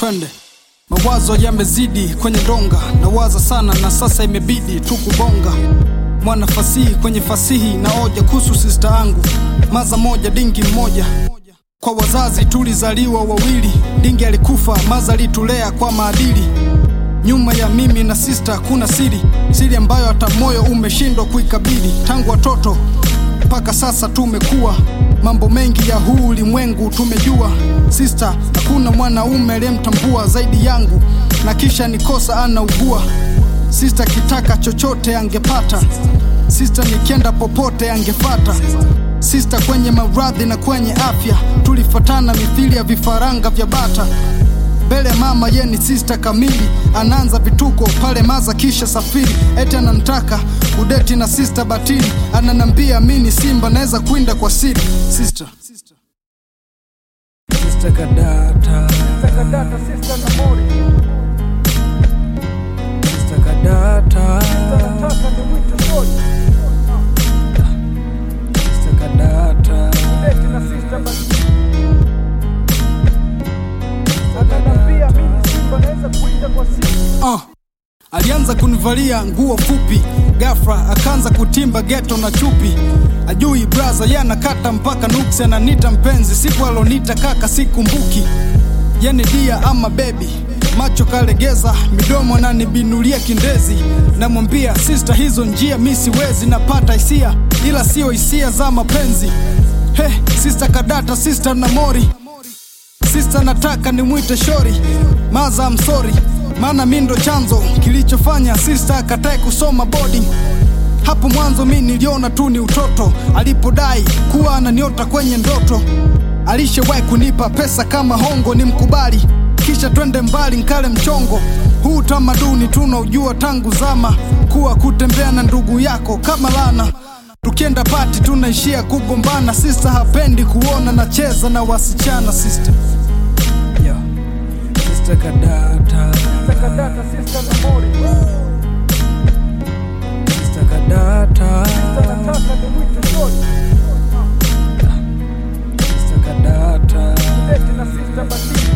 twende. Mawazo yamezidi kwenye donga, nawaza sana na sasa imebidi tu kubonga. Mwana fasihi kwenye fasihi na oja kuhusu sista yangu, maza moja dingi mmoja. Kwa wazazi tulizaliwa wawili, dingi alikufa, maza alitulea kwa maadili. Nyuma ya mimi na sista kuna siri, siri ambayo hata moyo umeshindwa kuikabili. Tangu watoto mpaka sasa tumekuwa, mambo mengi ya huu ulimwengu tumejua. Sista hakuna mwanaume aliyemtambua zaidi yangu, na kisha nikosa anaugua. Sista kitaka chochote angepata, sista nikienda popote angefata. Sista kwenye maradhi na kwenye afya tulifatana mithili ya vifaranga vya bata mbele ya mama ye ni sista kamili, anaanza vituko pale maza kisha safiri, eti anamtaka udeti na sista batili, ananambia mi ni simba naweza kuinda kwa siri. Sista Sister Kadata, Takadata sister na mori Sister Kadata, Nataka ni mwite shori Sister Kadata, Deti na sister basi Ananambia mimi simba naweza kuinda kwa siri uh. Alianza kunivalia nguo fupi, ghafla akaanza kutimba geto na chupi. Ajui braza ye anakata mpaka nuksi, ananita mpenzi, siku alonita kaka sikumbuki. Yeni dia ama bebi, macho kalegeza, midomo ananibinulia kindezi. Namwambia sista, hizo njia mi siwezi, napata hisia ila sio hisia za mapenzi. He, sista Kadata, sista Namori Sista nataka nimwite shori maza I'm sorry maana mi ndo chanzo kilichofanya sista akatae kusoma boarding hapo mwanzo mi niliona tu ni utoto alipodai kuwa ananiota kwenye ndoto alishawahi kunipa pesa kama hongo ni mkubali kisha twende mbali nkale mchongo huu tamaduni tunaujua tangu zama kuwa kutembea na ndugu yako kama lana tukienda pati tunaishia kugombana sista hapendi kuona nacheza na wasichana sista yo, Sister Kadata, Takadata sister na mori Sister Kadata, Nataka ni mwite shori Sister Kadata, Deti na sister basi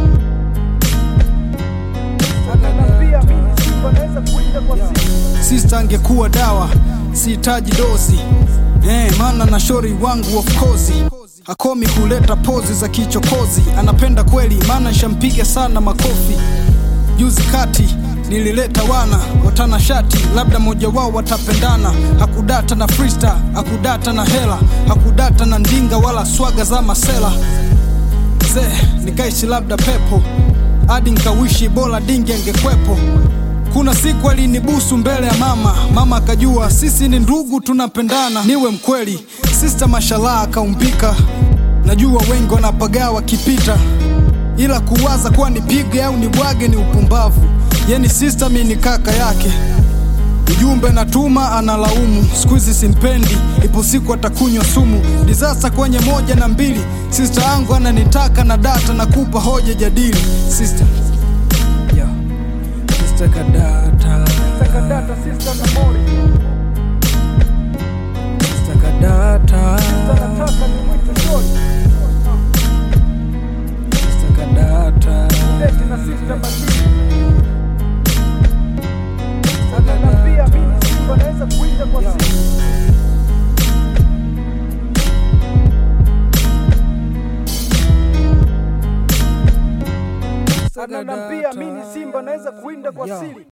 Ananambia mimi simba naweza kuinda kwa siri sista angekuwa dawa sihitaji dozi eh, maana na shori wangu of course hakomi kuleta pozi za kichokozi anapenda kweli maana shampiga sana makofi juzi kati nilileta wana watana shati labda mmoja wao watapendana hakudata na frista hakudata na hela hakudata na ndinga wala swaga za masela mzee nikaishi labda pepo hadi nkawishi bora dingi angekwepo kuna siku alinibusu mbele ya mama mama akajua sisi ni ndugu tunapendana niwe mkweli sista mashallah akaumbika najua wengi wanapagaa wakipita ila kuwaza kuwa nipige au nibwage ni upumbavu yeni sista mi ni kaka yake ujumbe natuma analaumu siku hizi simpendi ipo siku atakunywa sumu disasa kwenye moja na mbili sista yangu ananitaka na data na kupa hoja jadili sista yo, Sister Kadata, Takadata sister na mori Sister Kadata, Nataka ni mwite shori Sister Kadata, Deti na sister basi Ananambia mimi simba naweza kuinda kwa siri Ananambia mimi simba naweza kuinda kwa Yo. siri